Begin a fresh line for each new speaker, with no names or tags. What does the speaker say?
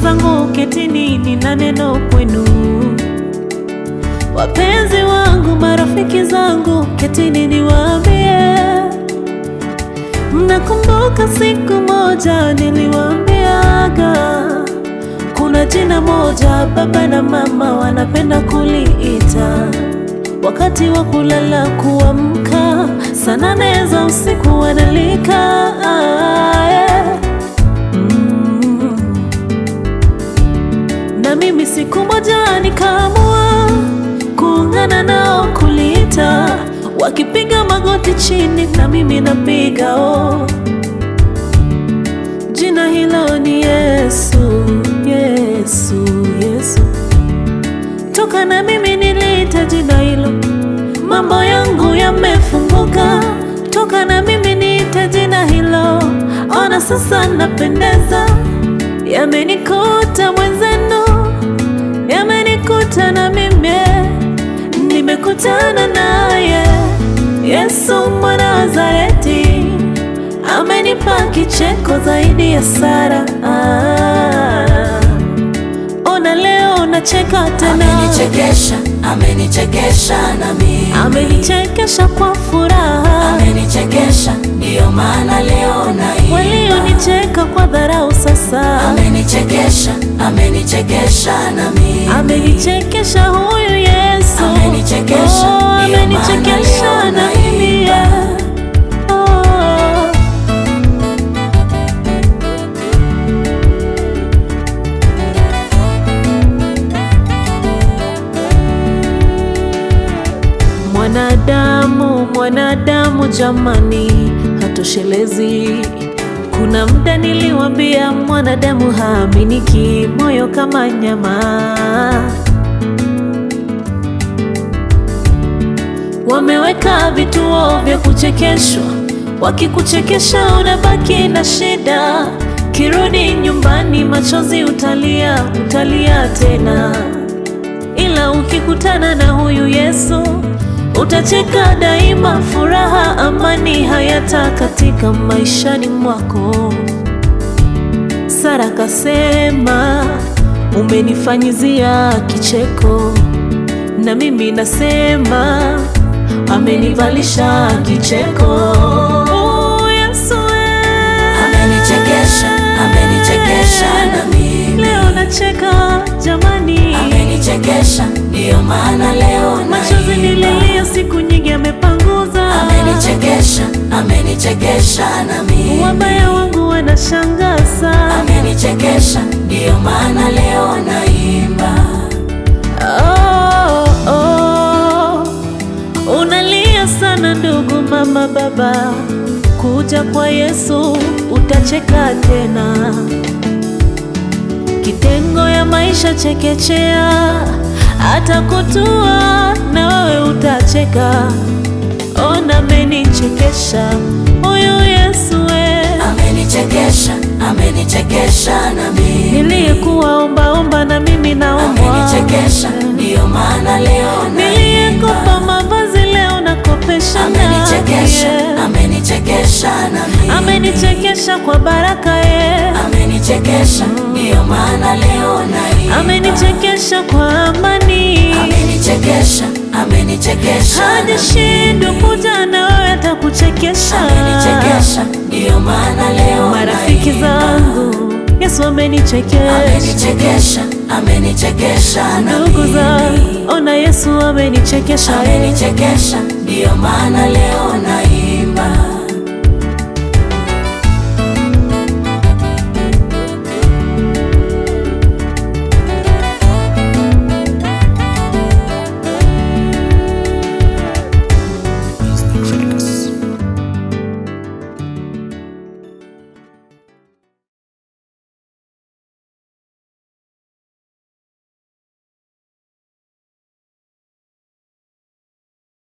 zangu, ketini, nina neno kwenu. Wapenzi wangu, marafiki zangu, ketini niwaambie. Mnakumbuka siku moja niliwaambiaga kuna jina moja baba na mama wanapenda kuliita wakati wa kulala kuamka, saa nane za usiku wanalika ah, yeah. mm. Na mimi siku moja nikaamua kuungana nao kuliita, wakipiga magoti chini na mimi napiga oh. Jina hilo ni Yesu, Yesu, Yesu. Toka na mimi niliita jina hilo, mambo yangu yamefunguka. Toka na mimi niite jina hilo, ona sasa napendeza. Yamenikuta mwenzenu, yamenikuta na mimi, nimekutana naye Yesu mwana wa Nazareti, amenipa kicheko zaidi ya Sara. Ah, ona leo nacheka tena,
Amenichekesha, amenichekesha na mimi.
amenichekesha kwa furaha.
Amenichekesha, ndiyo maana leo naimba.
Walionicheka kwa dharau sasa,
Amenichekesha, amenichekesha na mimi.
amenichekesha huyu Yesu,
Amenichekesha,
oh,
ndiyo
amenichekesha
maana leo
na mimi
naimba.
yeah. oh. Mwanadamu, mwanadamu jamani, hatoshelezi. Kuna muda niliwambia mwanadamu haaminiki, moyo kama nyama. Wameweka vituo vya kuchekeshwa, wakikuchekesha unabaki na shida. Kirudi nyumbani, machozi utalia, utalia tena ila ukikutana na huyu Yesu utacheka daima, furaha, amani hayata katika maishani mwako. Sara kasema umenifanyizia kicheko, na mimi nasema amenivalisha kicheko. Oh, Yesu eh.
Amenichekesha, amenichekesha na mimi.
Leo nacheka jamani,
Amenichekesha, ndiyo maana leo
machozi
naimba.
nililia siku nyingi amepanguza.
Amenichekesha, amenichekesha na mimi.
Wabaya wangu wanashangaza.
Amenichekesha, ndiyo maana leo naimba.
Oh, oh. Unalia sana ndugu, mama, baba, kuja kwa Yesu utacheka tena. Kitengo ya maisha chekechea, atakutua na wewe utacheka. Ona amenichekesha huyu Yesu we
Amenichekesha, amenichekesha na mimi.
niliyekuwa ombaomba na mimi naombwa
Amenichekesha, ndiyo maana leo
niliyekupa
naimba.
mavazi leo nakopesha
Amenichekesha,
naye.
amenichekesha na mimi.
amenichekesha kwa baraka ye
Amenichekesha, ndiyo maana leo naimba.
amenichekesha kwa amani
Amenichekesha, amenichekesha na mimi.
hajashindwa kuja na wewe atakuchekesha
Amenichekesha, ndiyo maana leo
marafiki
naimba.
zangu Yesu amenichekesha
Amenichekesha, amenichekesha na
ndugu
mimi.
zangu ona Yesu amenichekesha
Amenichekesha, ndiyo maana leo naimba.